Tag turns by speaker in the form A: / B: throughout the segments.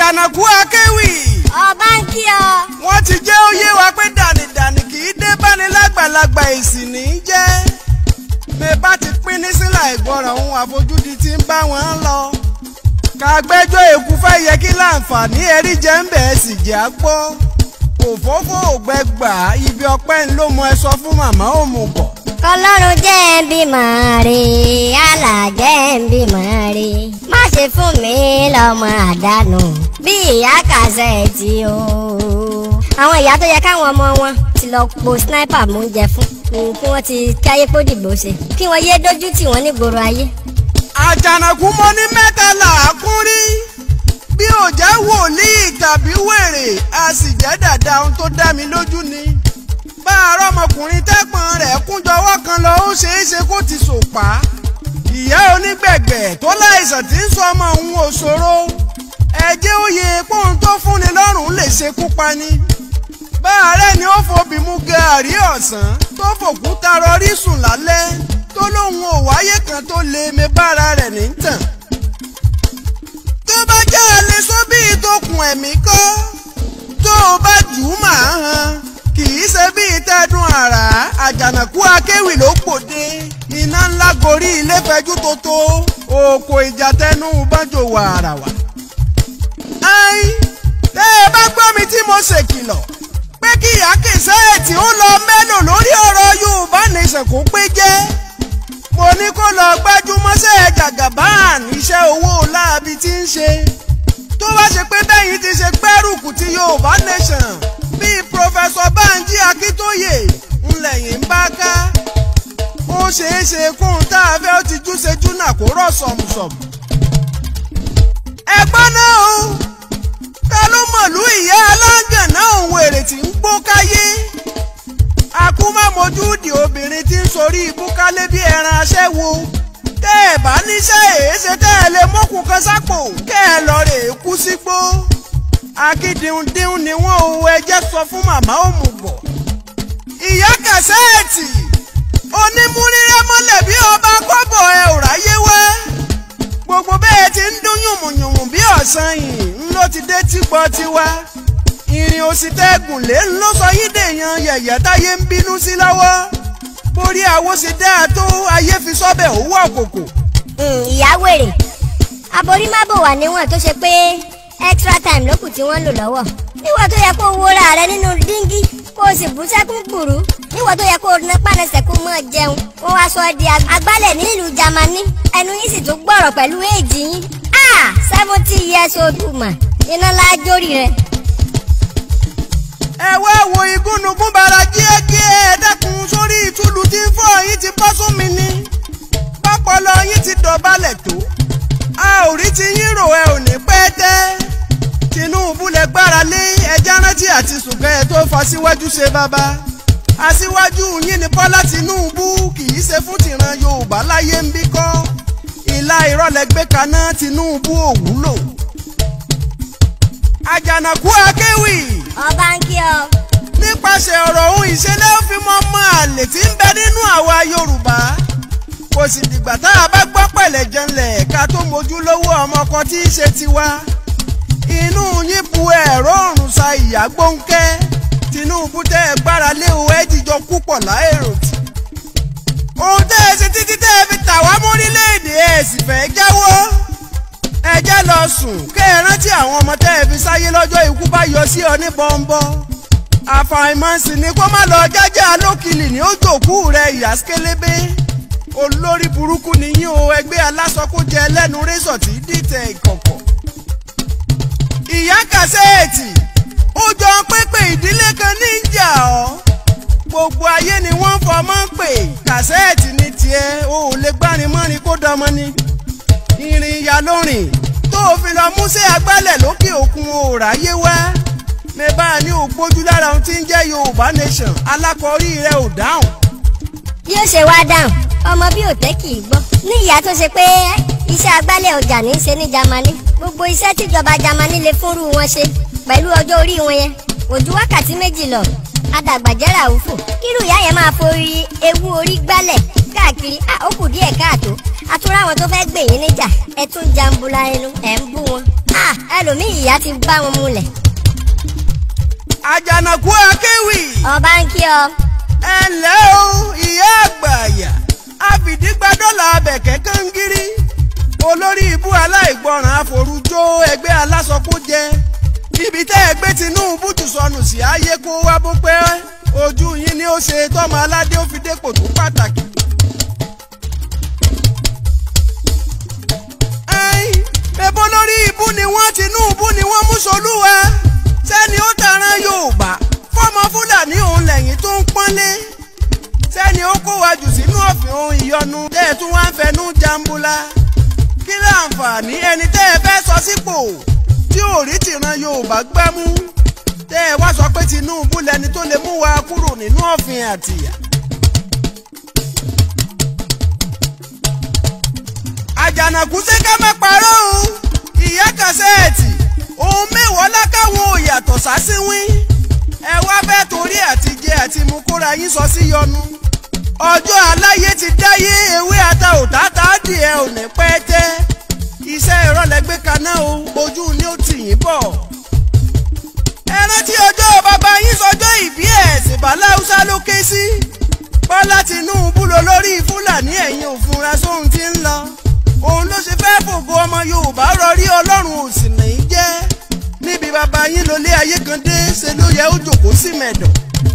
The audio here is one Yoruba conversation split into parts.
A: àjànàkú akéwì
B: ọba ń kí ọ.
A: wọ́n ti jẹ́ ó yé wa pé dànìdànì kì í dé báni lágbàlagbà èsì ní í jẹ́ bẹ́ẹ̀ bá ti pín ní sílà ìgbọràn ohun àfojúdi tí ń bá wọn lọ kàgbẹ́jọ́ èkú fẹ́ yẹ kí láǹfààní ẹ̀rí jẹ́ ń bẹ̀ẹ́ sì jẹ́ á gbọ́ òfófó ògbẹ́gbà ibi ọpẹ́ ń ló mọ ẹ sọ fún màmá òmùgọ̀
B: kọlọ́run jẹ́ ń bímọ rè àlà jẹ́ ń bímọ rè má ṣe fún mi lọ́mọ àdánù bí ìyá kàṣẹ́ẹ̀tì o. àwọn ìyá tó yẹ káwọn ọmọ wọn ti lọ po sniper mú oúnjẹ fún mm, kí wọ́n ti káyé kó dìbò ṣe kí wọ́n yé dójú tì wọ́n nígboro ayé.
A: àjànàkú mo ní mẹ́ta là á kún rí bí ò jẹ́ wòlíì tàbí wèrè a sì jẹ́ dàda ohun tó dá mi lójú ni bá àárọ̀ ọmọkùnrin tẹ́gbọ̀n rẹ̀ kúnjọwọ́ kan lọ ó ṣeé ṣe kó ti sòpá ìyá onígbẹ̀gbẹ̀ tó láìsàn tí ń sọ ọmọ òun òṣòro ẹ̀jẹ̀ òye póun tó fúnni lọ́rùn lè ṣekú pani bá àárẹ̀ ni ó fobì mú gàárì ọ̀sán tó fòkúta rọrí sùn lálẹ́ tó lóun ò wáyé kan tó lè mi bára rẹ̀ ní tàn tó bá jẹ́ alẹ́ sóbì ìtòkùn ẹ̀mí kọ́ tó o bá jù ú màá han kì í ṣe bí ìtẹ́dùn àrà àjànàkú akéwì ló gbòde iná ńlá gorí ilé fẹjú tótó òkò ìjà tẹnu bánjò wàràwà. ai tẹ́ ẹ bá gbọ́ mi tí mo ṣèkìlọ̀ pé kí ìyá kìsẹ́ẹ̀tì ó lọ mẹ́lò lórí ọ̀rọ̀ Yorùbá nation kó pé jẹ́ mo ní kó lọ gbájúmọ́sẹ̀ jàgàbáàn iṣẹ́ owó láabi tí ń ṣe tó bá ṣe pé bẹ́yìn ti ṣe gbẹ́rùkù ti Yorùbá nation bíi pọfẹsọ Bánjí Akíntóyè ńlẹ̀yìn ń bá ká ó ṣeé ṣe kóhun tá a fẹ́ ó ti júṣe júnà kó rọ̀ sọ̀mùsọ̀mù. ẹ̀gbọ́n náà o ta ló mọ̀lú ìyá aláǹgàn náà òun èrè tí ń gbó káyé akúmọ̀mọ́júdì obìnrin tí ń sorí ibúkálé bí ẹran aṣẹ́wó tẹ́ ẹ̀ bá níṣẹ́ èéṣe tẹ́ ẹ lè mọ́kùn kan sápò kẹ́ ẹ lọ rè é kú sígbó akíndíndín ni wọ́n ò ẹjẹ́ sọ fún màmá òmùgọ̀ ìyá kẹsẹ́ẹ̀tì onímúrírẹ́ mọ́lẹ̀ bí ọba kọ́bọ̀ ẹ ò ráyé wá gbogbo bẹ́ẹ̀ ti ń dún yùmùyùmù bí ọ̀sán yìí ń ló ti dé tí gbọ́ tiwa ìrìn òsì tẹ́gùn lé ń ló sọ yín dèèyàn yẹ̀yẹ́ táyé ń bínú sí lọ́wọ́ borí àwo sì dáa tó ayé fi sọ́bẹ̀ owó àkókò.
B: ìyá wèrè aborí má bò wà níwọ̀n tó ṣe pé extra time ló kù tí wọ́n ń lò lọ́wọ́ níwọ̀n tó yẹ kó wúra rẹ nínú díngí kó o sì bú sẹ́kún gbùrú níwọ̀n tó yẹ kó o ná pánẹsẹ̀ kó mọ́ jẹun wọ́n wá sọ ọ́ di agbálẹ̀ nílùú Jámánì ẹnu yín sì tún gbọ̀rọ̀ pẹ̀lú èjì yín ah seventy years old woman iná lájórí rẹ.
A: ẹ wá wo igúnnugún bara díẹ̀díẹ̀ ẹ dákun sórí ìtúlù tí ń fọ́ yín ti bọ́ sún mi ní pápọlọ yín ti dọ̀bálẹ̀ tó a ò rí ti yín rò ẹ ò ní pẹ́ tẹ́ Tinubu lẹ gbára lé ẹjẹ́ rántí àti sùnkẹ́ ẹ tó fa síwájú ṣe bàbá aṣíwájú yín ni Bọ́lá Tinubu kì í ṣe fún tìran Yorùbá láyé ń bí kọ́ ìlà ìrọ̀lẹ́ gbé kaná Tinubu ò wúlò Àjànàkú akéwì
B: ọba ń kí ọ.
A: nípasẹ̀ ọ̀rọ̀ ohun ìṣẹ̀lẹ̀ ó fi mọ́ mọ́ àlè tí ń bẹ nínú àwa Yorùbá kò sì dìgbà tá a bá gbọ́ pẹ̀lẹ́ jẹnlẹ̀ ká tó mojú lówó ọmọ kan tí í ṣe tiwa inú yín bu ẹ̀rọ òrùn sa ìyá gbóńkẹ́ Tinubu tẹ́ ẹ gbára lé o ẹ jíjọ púpọ̀ láèrò tì ohun tẹ́ ẹ ṣe títí tẹ́ ẹ fi tà wá mórílẹ̀‐èdè ẹ sì fẹ́ jáwọ́ ẹ jẹ́ lọ sùn kẹ́ ẹ rántí àwọn ọmọ tẹ́ ẹ fi sáyé lọ́jọ́ ikú bá yọ sí ọ ní bọ́ńbọ́ àfàìmọ̀ sì ni kó má lọ jájá lókìlì ní òjòkú rẹ ìyá skélébé olórí burúkú nìyí o ẹgbẹ́ alásọkújẹ ẹlẹ́nu rẹ́sọ̀ tí dìtẹ̀ ìkọ̀kọ̀. ìyá kàṣẹ́ẹ̀tì ó jọ pépè ìdílé kan ní ìjà ọ́ gbogbo ayé ni wọ́n fọmọ́ pè kàṣẹ́ẹ̀tì ní tiẹ̀ o ò lè gbárin mọ́rin kó dọmọ ni. ìrìn ìyá lórin tó o fi lọ músẹ́ agbálẹ̀ lókè òkun o ráyé wá mẹ́bà ní ògbójú lára ohun tí ń jẹ́ Yorùbá nation alákọ̀ọ́rí rẹ̀ ò dáhùn.
B: bí ó ṣe wá dáhùn ọmọ bí òtẹ́ kì í gbọ́ ní ìyá tó ṣe pé iṣẹ́ agbálẹ̀ ọjà ní í ṣe ní Jámánì gbogbo iṣẹ́ tíjọba Jámánì lè fúnrú wọn ṣe pẹ̀lú ọjọ́ orí wọn yẹn kò ju wákàtí méjì lọ adàgbàjẹ́rà òfò kírù ìyá yẹn máa forí ewu orí gbálẹ̀ káàkiri ó kù díẹ̀ káàtó àtúrà àwọn tó fẹ́ gbè yín níjà ẹ tún jambula ẹnu ẹ̀ ń bú wọn Ah, ẹlòmíì ìyá ti bá wọn múlẹ̀
A: àjànàkú akéwì
B: ọba ń kí ọ
A: ẹ ǹlẹ́ o ìyá àgbàyà àfìdígbàdọ́là abẹ̀kẹ́ kangiri olórí ibú aláìgbọràn àforújó ẹgbẹ́ alásọkójẹ ibi tẹ́ ẹgbẹ́ Tinubu tù sọnù sí ayé kó wá bó pẹ́ ojú yín ni ó ṣe tọ́mọ aládé ó fi dépò tó pàtàkì. ẹ̀yin bẹ́bọ́ lórí ibú ni wọ́n Tinubu ni wọ́n mú solúwa sẹ́ni ó taran Yorùbá fọ́mọ Fúlàní òun lẹ́yìn tó ń pọ́nlé sẹ́ni ó kó wa jù sínú ọ̀fìn ohun ìyọnu tẹ́ ẹ tún wá ń fẹnu jambula kí láǹfààní ẹni tẹ́ ẹ fẹ́ sọ sípò tí ò rí tìran Yorùbá gbámú tẹ́ ẹ wá sọ pé Tinubu lẹni tó lè mú wa kúrò nínú ọ̀fìn àtìyà. àjànàkú ṣe ká má parọ́ o ìyá kàṣẹ́ẹ̀tì ohun mẹ́wàá lákàwọn ò yàtọ̀ sásíwín ẹ wá bẹ́ẹ̀ torí àtijẹ àti mú kóra yín sọ sí yọnu ọjọ́ aláyé ti dáyé ewé ata òtátá dìé ò ní pẹ́ tẹ́ iṣẹ́ ìrọ̀lẹ́gbẹ́ kaná o ojú ni ó tì yín bọ̀ ẹ rántí ọjọ́ bàbá yín sọjọ́ ìbí ẹ̀ ṣèbálá haúsá ló ké sí bọ́lá Tinubu lọ lórí fúlàní ẹ̀yìn òfúnra sóhun tí ń lọ òun ló ṣe fẹ́ fògo ọmọ Yorùbá rọrí Ọlọ́run ò sì ní í jẹ́ níbi bàbá yín lólé ayé kan dé ṣe ló yẹ ó jòkó sí mẹ́dọ̀.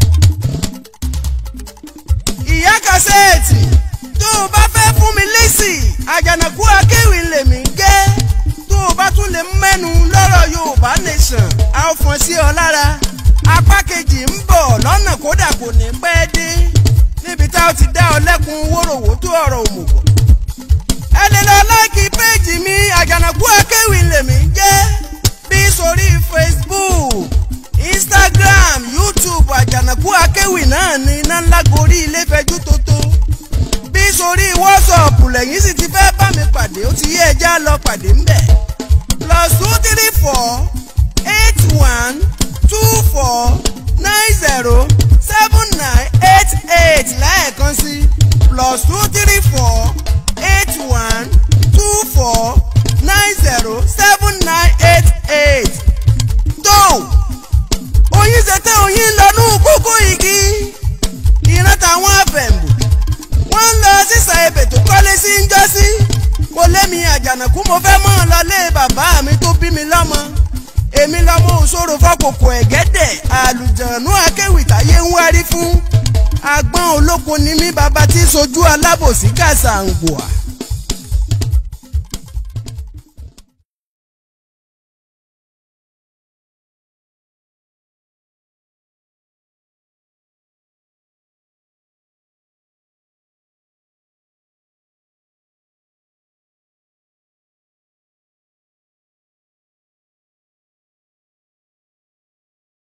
A: ìyá kàṣẹ́ẹ̀tì tó o bá fẹ́ fún mi lésì àjànàkú akéwì lèmi ń gẹ́ tó o bá tún lè mẹ́nu lọ́rọ̀ Yorùbá nation a ó fọ́n sí ọ lára apá kejì ń bọ̀ lọ́nà kódà kò ní pẹ́ dé níbi tá a ti dá ọ lẹ́kun wórówó tó ọ̀rọ̀ òmùgọ̀ ẹ lè lọ láìkí péèjì mi àjànàkú akéwì lèmi ń jẹ́ bí sórí Facebook Instagram YouTube àjànàkú akéwì náà ní iná ńlá gorí ilé fẹjú tótó bí sórí WhatsApp lẹ́yìn sì ti fẹ́ bá mi pàdé ó ti yé ẹja lọ pàdé ńbẹ̀ plus two three four eight one two four nine zero seven nine eight eight lẹ́ẹ̀kan sí plus two three four eight one two four nine zero seven nine eight eight. tó oyin ṣètò oyin lọ́nù kókó igi ìran táwọn afẹ̀mù wọ́n ń lọ sísà ebè tó kọ́lé sí ń jọ́sí kò lémi àjànàkú mo fẹ́ mọ́ ọ lọ lé bàbá mi tó bí mi lọ́mọ èmi lọ́mọ òṣòro fọ́kòkò ẹ̀gẹ́dẹ̀ àlùjànú akéwì táyé ń wárí fún agbọ́n olóko ni mí bàbá tí sojú alábòsí kàṣà ń gbòà.